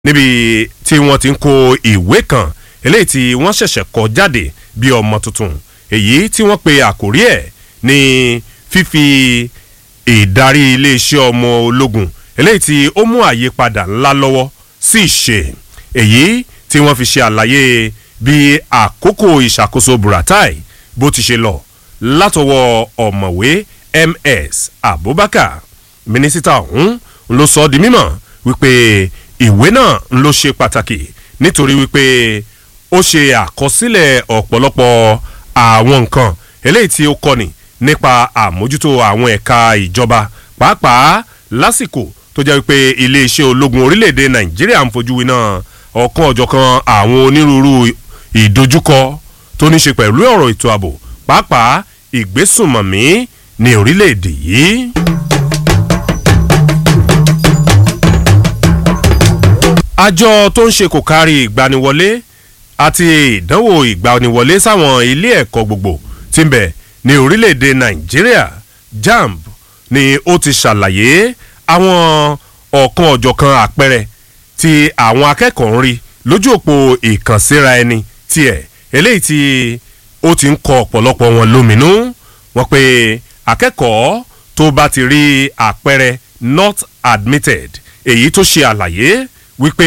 níbi tí wọ́n ti ń kó ìwé kan eléyìí tí wọ́n ṣẹ̀ṣẹ̀ kọ jáde bí ọmọ tuntun èyí tí wọ́n pe àkórí ẹ̀ ní fífi ìdarí iléeṣẹ́ ọmọ ológun eléyìí tí ó mú àyípadà ńlá lọ́wọ́ sí ìṣe èyí tí wọ́n fi ṣe àlàyé bí àkókò ìṣàkóso buratai bó ti ṣe lọ látọwọ́ ọ̀mọ̀wé ms abubakar mínísítà ọ̀hún ló sọ ọ́ di mímọ̀ wípé ìwé náà ló ṣe pàtàkì nítorí wípé ó ṣe àkọsílẹ̀ ọ̀pọ̀lọpọ̀ àwọn nǹkan eléyìí tí ó kọ́ni nípa àmójútó àwọn ẹ̀ka ìjọba pàápàá lásìkò tó jẹ́ wípé iléeṣẹ́ ológun orílẹ̀-èdè nàìjíríà ń fojú winá ọ̀kan ọ̀jọ̀kan àwọn onírúurú ìdojúkọ tó ní ṣe pẹ̀lú ọ̀rọ̀ ètò ààbò pàápàá ìgbésùnmọ̀mí ní orílẹ̀-èdè yìí. àjọ tó ń ṣe kò kárí ìgbaniwọlé àti ìdánwò ìgbaniwọlé sáwọn ilé ẹ̀kọ́ gbogbo tí ń bẹ̀ ní orílẹ̀-èdè nàìjíríà jamb ni ó ti ṣàlàyé àwọn ọ̀kan ọ̀jọ̀kan àpẹẹrẹ tí àwọn akẹ́kọ̀ọ́ ń rí lójú òpó ìkànsíra ẹni tiẹ̀ eléyìí tí ó ti ń kọ ọ̀pọ̀lọpọ̀ wọn lóminú wọn pé akẹ́kọ̀ọ́ tó bá ti rí àpẹẹrẹ not admitted èyí tó ṣe àlàyé wípé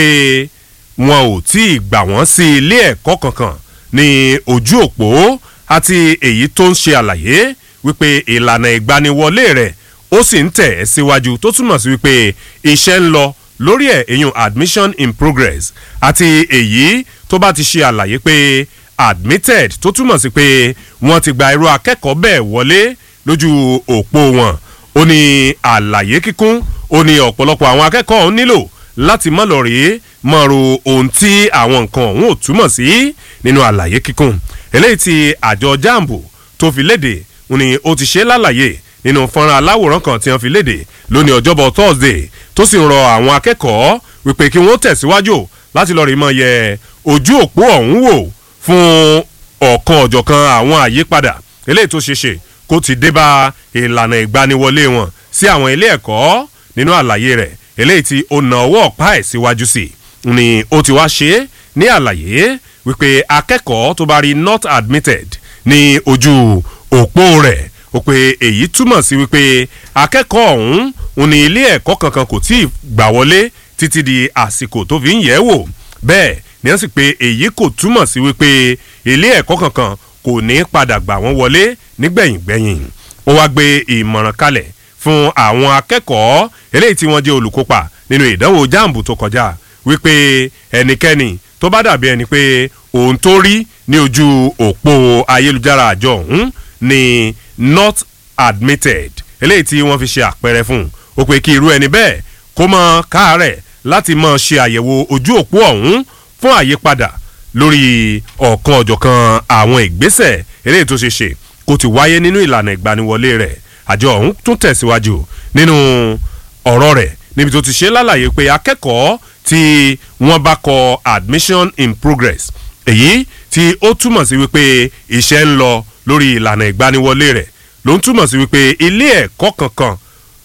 wọn ò tí ì gbà wọ́n sí ilé ẹ̀kọ́ kankan ní ojú òpó àti èyí tó ń ṣe àlàyé wípé ìlànà ìgbaniwọlé rẹ̀ ó sì ń tẹ̀ ẹ́ síwájú tó túmọ̀ sí wípé iṣẹ́ ń lọ lórí ẹ̀ èyàn admission in progress àti èyí tó bá ti ṣe àlàyé pé admitted tó túmọ̀ sí pé wọ́n ti gba irú akẹ́kọ̀ọ́ bẹ́ẹ̀ wọlé lójú òpó wọn ó ní àlàyé kíkún ó ní ọ̀pọ̀lọpọ̀ àwọn akẹ́kọ̀ọ́ ọ̀hún nílò láti mọ̀ lọ rèé mọ̀ ro ohun tí àwọn nǹkan ọ̀hún ò túmọ̀ sí nínú àlàyé kíkún eléyìí tí àjọ jambu tó fi léde ni ó ti ṣe lálàyé nínú fọ́nrán aláwòrán kan tí wọ́n fi léde lónìí ọjọ́bọ̀ thursday tó sì ń rọ àwọn akẹ́kọ̀ọ́ wípé kí wọ́n tẹ̀síwájú láti lọ́ọ́ rí mọ́ yẹ ojú òpó ọ̀hún wò fún ọ̀kan ọ̀jọ̀kan àwọn àyípadà eléyìí tó ṣeéṣe kó ti dé bá ìlànà ìgbaniwọlé wọn sí àwọn ilé ẹ̀kọ́ nínú àlàyé rẹ̀ eléyìí tí ó na ọwọ́ ọ̀pá ẹ̀ síwájú sí ni ó ti wá ṣe é ní àlàyé wípé akẹ́kọ̀ọ́ tó bá rí not admitted ní ojú òpó rẹ̀ ó pé èyí túmọ̀ sí wípé akẹ́kọ̀ọ́ ọ̀hún òun ní ilé ẹ̀kọ́ kankan kò tí ì gbà wọlé títí di àsìkò tó fi ń yẹ̀ wò bẹ́ẹ̀ ni wọ́n sì pé èyí kò túmọ̀ sí wípé ilé ẹ̀kọ́ kankan kò ní padà gbà wọ́n wọlé nígbẹ̀yìngbẹ̀yìn ó wá gbé ìmọ̀ràn kalẹ̀ fún àwọn akẹ́kọ̀ọ́ eléyìí tí wọ́n jẹ́ olùkópa nínú ìdánwò jáàmù tó kọjá wípé ẹnikẹ́ni tó bá dàbí ẹni pé òun tó rí ní ojú òpó ayélujára àjọ ọ̀hún ni not admitted eléyìí tí wọ́n fi ṣe àpẹẹrẹ fún un ó pé kí irú ẹni bẹ́ẹ̀ kó mọ káàárẹ̀ láti mọ ṣe àyẹ̀wò ojú òpó ọ̀hún fún àyípadà lórí ọ̀kan ọ̀jọ̀kan àwọn ìgbésẹ̀ eléyìí tó ṣe ṣe kó ti wáyé nínú ìlànà ìgbaniwọlé rẹ̀ àjọ ọ̀hún tún tẹ̀síwájú nínú ọ̀rọ̀ rẹ̀ níbi tó ti ṣe lálàyé pé akẹ́kọ̀ọ́ tí wọ́n bá kọ admission in progress èyí tí ó túmọ̀ sí wípé iṣẹ́ ń lọ lórí ìlànà ìgbaniwọlé rẹ̀ ló ń túmọ̀ sí wípé ilé ẹ̀kọ́ kankan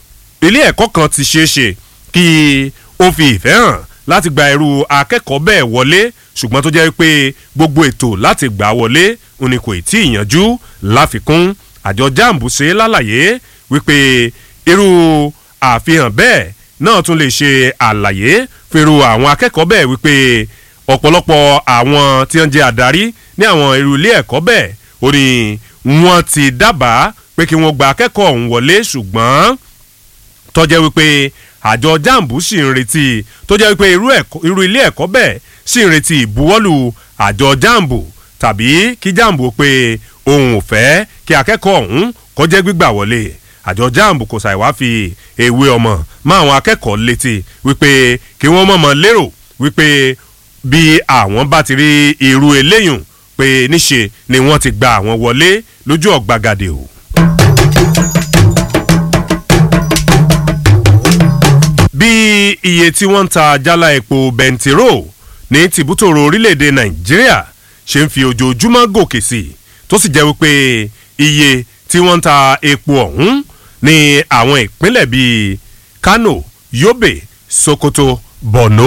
ilé ẹ̀kọ́ kan ti ṣeé ṣe kí ó fi ìfẹ́ hàn láti gba irú akẹ́kọ̀ọ́ bẹ́ẹ̀ wọlé ṣùgbọ́n tó jẹ́ wípé gbogbo ètò láti gbà wọlé òní kò tí ì yanjú láfikún àjọ jamb ṣe lálàyé wípé irú àfihàn bẹ́ẹ̀ náà tún lè ṣe àlàyé fèrò àwọn akẹ́kọ̀ọ́ bẹ́ẹ̀ wípé ọ̀pọ̀lọpọ̀ àwọn tí wọ́n jẹ́ àdarí ní àwọn irú ilé ẹ̀kọ́ bẹ́ẹ̀ ó ní wọ́n ti dábàá pé kí wọ́n gba akẹ́kọ̀ọ́ ọ̀hún wọlé ṣùgbọ́n tọ́jẹ́ wípé àjọ jamb sì ń retí tó jẹ́ wípé irú ilé ẹ̀kọ́ bẹ́ẹ̀ sì ń retí ìbuwọ́lù àjọ jamb tàbí kí jamb pé òun ò fẹ́ kí akẹ́kọ̀ọ́ ọ̀hún kọjẹ́ gbígbà wọlé àjọ jamb kò ṣàìwá fi ewé ọmọ mọ àwọn akẹ́kọ̀ọ́ létí wípé kí wọ́n mọ̀mọ́ lérò wípé bí àwọn bá ti rí irú eléyùn pé níṣe ni wọ́n ti gba àwọn wọlé lójú ọ̀gbagadè o. bí iye tí wọ́n ń ta jálá epo bẹntiró ní tìbútòrò orílẹ̀-èdè nàìjíríà ṣe ń fi ojoojúmọ́ gòkè sí i tó sì jẹ́ wípé iye tí wọ́n ń ta epo ọ̀hún ní àwọn ìpínlẹ̀ bíi kano yobe sokoto borno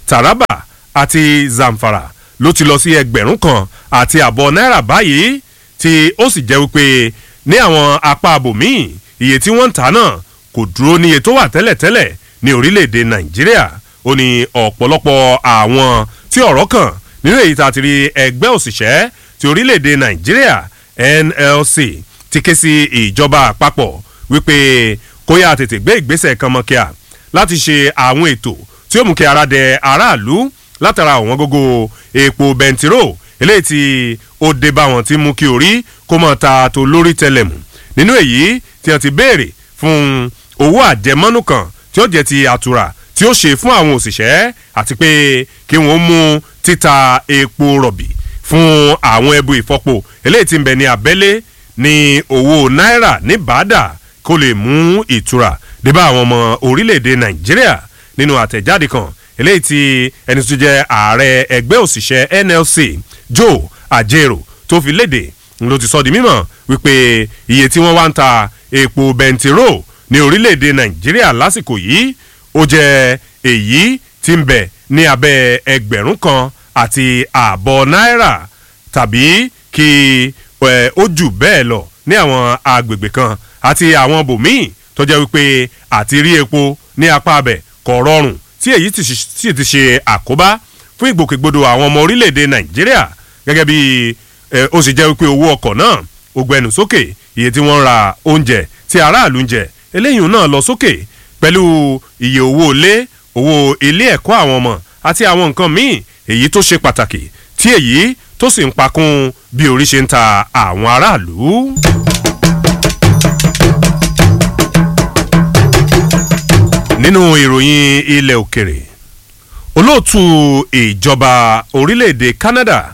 taraba àti zamfara ló ti lọ sí ẹgbẹ̀rún kan àti àbọ̀ náírà báyìí tí ó sì jẹ́ wípé ní àwọn apá abòmíì iye tí wọ́n ń tà náà kò dúró ní iye tó wà tẹ́lẹ̀tẹ́lẹ̀ ní orílẹ̀-èdè nàìjíríà ó ní ọ̀pọ̀lọpọ̀ àwọn tí ọ̀rọ̀ kàn nínú èyí tá a ti rí ẹgbẹ́ òṣìṣẹ́ ti orílẹ̀-èdè nàìjíríà nlc ti ké sí ìjọba àpapọ̀ wípé kó yá tètè gbé ìgbésẹ̀ kan mọ́ kíá láti ṣe àwọn ètò tí ó mú kí ara dẹ aráàlú látara àwọn gógó epo bẹntiró eléyìí tí ó dé bá wọn ti mú kí orí kó mọ̀ ta tó lórí tẹlẹ̀mù nínú èyí tí wọ́n ti béèrè fún owó àjẹmọ́nú kan tí ó jẹ́ ti àtura tí ó ṣe fún àwọn òṣìṣẹ́ àti pé kí wọ́n mú títa epo rọ̀bì fún àwọn ẹbu ìfọpo eléyìí tí ń bẹ ní abẹ́lé ní owó náírà ní bàdà kó lè mú ìtura débà àwọn ọmọ orílẹ̀-èdè nàìjíríà nínú àtẹ̀jáde kan eléyìí tí ẹni tó jẹ́ ààrẹ ẹgbẹ́ òṣìṣẹ́ nlc joe ajero tó fi léde ló ti sọ di mímọ̀ wípé iye tí wọ́n wá ń ta epo bẹntiró ní orílẹ̀-èdè nàìjíríà lásìkò yìí ó jẹ́ èyí tí ń bẹ̀ ní abẹ́ ẹgbẹ̀rún kan àti ààbọ̀ náírà tàbí kí ó jù bẹ́ẹ̀ lọ ní àwọn agbègbè kan àti àwọn bòmíì tó jẹ́ wípé àti rí epo ní apá abẹ kò rọrùn tí èyí sì ti ṣe àkóbá fún ìgbòkègbodò àwọn ọmọ orílẹ̀-èdè nàìjíríà gẹ́gẹ́ bí ó sì jẹ́ wípé owó ọkọ̀ náà ó gbẹnu sókè iye tí wọ́n ń ra oúnjẹ tí aráàlú ń jẹ eléyìí náà lọ sókè pẹ̀lú iye owó ilé owó ilé ẹ̀kọ́ àwọn ọmọ àti àwọn nǹkan míì èyí tó ṣe pàtàkì tí èyí tó sì ń pakún bí orí ṣe ń ta àwọn aráàlú. nínú ìròyìn ilẹ̀ òkèrè olóòtú ìjọba orílẹ̀-èdè canada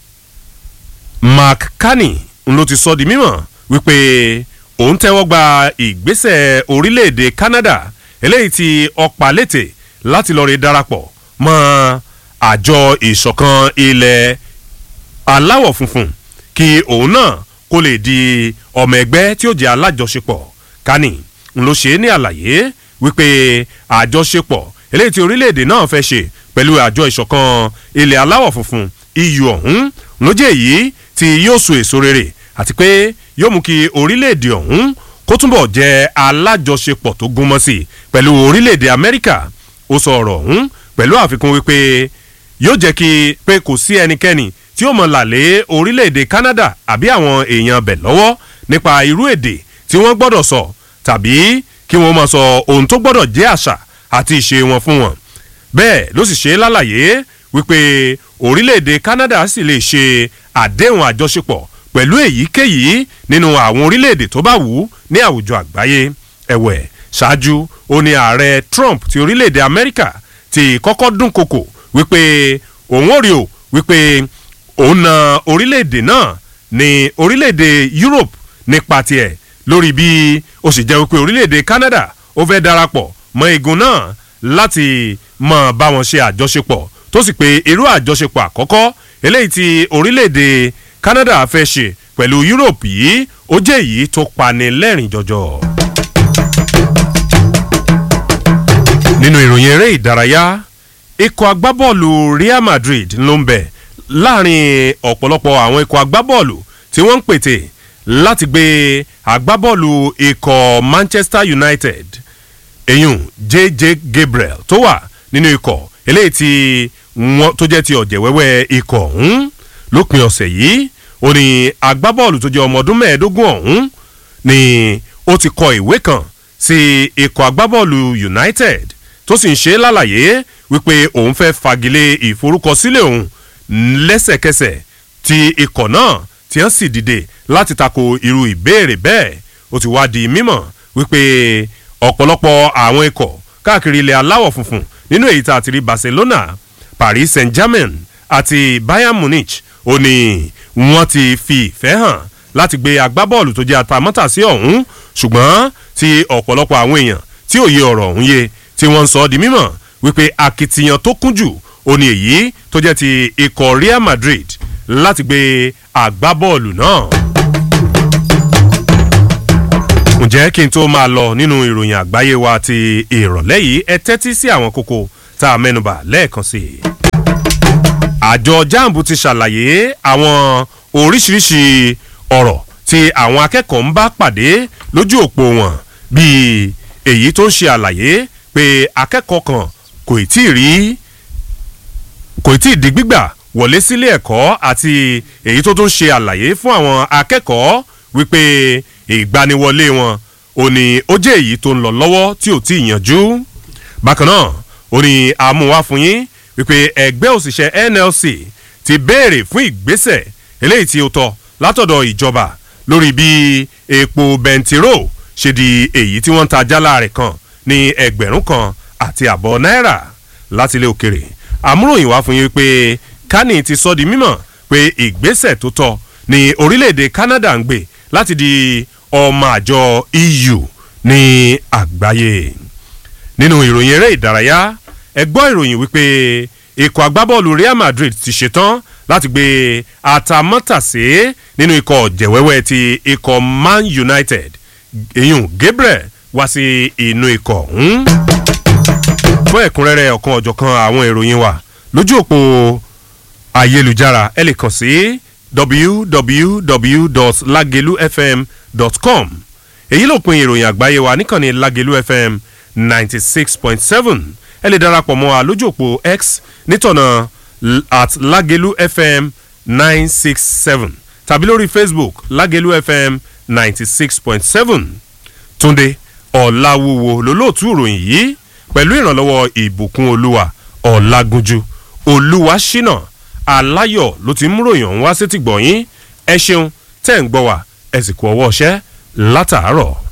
mark carney ló ti sọ di mímọ̀ wípé òun tẹ́wọ́ gba ìgbésẹ̀ orílẹ̀-èdè canada eléyìí tí ọ̀pá létè láti lọ́ọ́ rí darapọ̀ mọ́ àjọ ìṣọ̀kan ilẹ̀ aláwọ̀ funfun kí òun náà kó lè di ọmọ ẹgbẹ́ tí ó jẹ́ alájọṣepọ̀ kani ló ṣe é ní àlàyé wípé àjọṣepọ̀ eléyìí tí orílẹ̀-èdè náà fẹ́ ṣe pẹ̀lú àjọ ìṣọ̀kan ilẹ̀ aláwọ̀ funfun eu ọ̀hún ló jẹ́ èyí tí yóò so èso rere àti pé yóò mú kí orílẹ̀-èdè ọ̀hún kó túnbọ̀ jẹ́ alájọṣepọ̀ tó gúnmọ́ sí i pẹ̀lú orílẹ̀-èdè amẹ́ríkà ó sọ ọ̀rọ̀ ọ̀hún pẹ̀lú àfikún wípé yóò jẹ́ kí pé kò sí ẹnikẹ́ni tí ó mọ̀ làlẹ́ orílẹ̀-èdè canada àbí àwọn èèyàn bẹ̀ lọ́wọ́ nípa irú èdè tí wọ́n gbọ́dọ̀ sọ tàbí kí wọ́n mọ̀ sọ ohun tó gbọ́dọ̀ jẹ́ àṣà àti ìṣe wọn fún wọn bẹ́ẹ̀ ló sì ṣe lálàyé wípé orílẹ̀-èdè canada sì lè ṣe àdéhùn àjọṣepọ̀ pẹ̀lú èyíkéyìí nínú àwọn orílẹ̀-èdè tó bá wù ú ní àwùjọ àgbáyé ẹ̀wẹ̀ ṣáájú ó ní ààrẹ trump ti orílẹ̀-èdè amẹ́ríkà ti kọ́kọ́ dúnkokò wípé òun ò rí o wípé òun na orílẹ̀-èdè náà ní orílẹ̀-èdè europe nípa tiẹ̀ lórí bí ó sì jẹ́ wípé orílẹ̀-èdè canada ó fẹ́ darapọ̀ mọ́ igun náà láti mọ̀ bá wọn ṣe àjọṣepọ̀ tó sì pé irú àjọṣepọ̀ àkọ́kọ́ eléyìí tí orílẹ̀-èdè canada fẹ́ ṣe pẹ̀lú europe yìí ó jẹ́ èyí tó pani lẹ́rìn jọjọ. nínú ìròyìn eré ìdárayá ikọ̀ agbábọ́ọ̀lù real madrid ló ń bẹ̀ láàrin ọ̀pọ̀lọpọ̀ àwọn ikọ̀ agbábọ́ọ̀lù tí wọ́n ń pètè láti gbé agbábọ́ọ̀lù ikọ̀ manchester united eyín jj gabriel tó wà nínú ikọ̀ eléyìí tí wọ́n tó jẹ́ ti ọ̀jẹ̀ wẹ́wẹ́ ikọ̀ ọ̀hún lópin ọ̀sẹ̀ yìí ó ní agbábọ́ọ̀lù tó jẹ́ ọmọ ọdún mẹ́ẹ̀ẹ́dógún ọ̀hún ni ó ti kọ ìwé kan sí ikọ̀ agbábọ́ọ̀lù united tó sì ń ṣe lálàyé wípé òun fẹ́ fagilé ìforúkọsílẹ̀ òun lẹ́sẹ̀kẹsẹ̀ tí ikọ̀ náà tí wọ́n sì dìde láti tako irú ìbéèrè bẹ́ẹ̀ ó ti wá di mímọ̀ wípé ọ̀pọ̀lọpọ̀ àwọn ikọ̀ káàkiri ilẹ̀ aláwọ̀ funfun nínú èyí tá a ti rí barcelona paris saint-germain àti bayern munich ó ní wọ́n ti fi ìfẹ́ hàn láti gbé agbábọ́ọ̀lù tó jẹ́ atamátàsí ọ̀hún ṣùgbọ́n tí ọ̀pọ̀lọpọ̀ àwọn èèyàn tí òye ọ̀rọ̀ ọ̀hún yé tí wọ́n ń sọ ọ́ di mímọ̀ wípé akitiyan tó kún jù ó ní èyí tó jẹ́ ti ikọ̀ real madrid láti gbé agbábọ́ọ̀lù náà. ǹjẹ́ kí n tó máa lọ nínú ìròyìn àgbáyé wa ti ìrọ̀lẹ́ yìí ẹ tẹ́tí sí àwọn kókó tá a mẹ́nubà lẹ́ẹ̀kan sí i. àjọ jamb ti ṣàlàyé àwọn oríṣiríṣi ọ̀rọ̀ tí àwọn akẹ́kọ̀ọ́ ń bá pàdé lójú òpó wọn bíi èyí tó ń ṣe àlàyé pé akẹ́kọ̀ọ́ kan kò tí ì rí kò tí ì di gbígbà wọlé sílé ẹ̀kọ́ àti èyí tó tún ṣe àlàyé fún àwọn akẹ́kọ̀ọ́ wípé ìgbaniwọlé wọn ò ní ó jẹ́ èyí tó ń lọ lọ́wọ́ tí ò tí ì yanjú bákan náà ó ní àmúwá fún yín wípé ẹgbẹ́ òṣìṣẹ́ nlc ti béèrè fún ìgbésẹ̀ eléyìí tí ó tọ́ látọ̀dọ̀ ìjọba lórí bí epo bẹntiró ṣe di èyí tí wọ́n ń ta jálá rẹ̀ kan ní ẹgbẹ̀rún kan àti àbọ̀ náírà láti ilé òkèrè àmúròyìn wá fún yín pé kani ti sọ di mímọ̀ pé ìgbésẹ̀ tó tọ́ ní orílẹ̀-èdè canada ń gbé láti di ọmọ àjọ eu ní àgbáyé nínú ìròyìn eré ìdárayá ẹ gbọ́ ìròyìn wípé ikọ̀ agbábọ́ọ̀lù real madrid ti ṣetán láti gbé atamọ́tàsé nínú ikọ̀ jẹ̀wẹ́wẹ́ ti ikọ̀ man united eyín gabriel wá sí inú ikọ̀ ọ̀hún. fún ẹ̀kúnrẹ́rẹ́ ọ̀kan ọ̀jọ̀kan àwọn ìròyìn wa lójú òpó ayélujára ẹ lè kàn sí www.lagelufm.com èyí ló pin ìròyìn àgbáyé wa níkànnì lagelu fm ninety six point seven ẹ lè darapọ̀ mọ́ wa lójú òpó x nítọ̀nà at lagelu fm nine six seven tàbí lórí facebook lagelu fm ninety six point seven túnde ọ̀làwùwò lólóòtú ìròyìn yìí pẹ̀lú ìrànlọ́wọ́ ìbùkún olúwa ọ̀làgúnjú olúwa ṣínà aláyọ̀ ló ti ń múròyìn ọ̀hún wá sétí gbọ̀nyìn ẹ ṣeun tẹ́ ń gbọ́ wá ẹ sì kú ọwọ́ ọṣẹ́ látàárọ̀.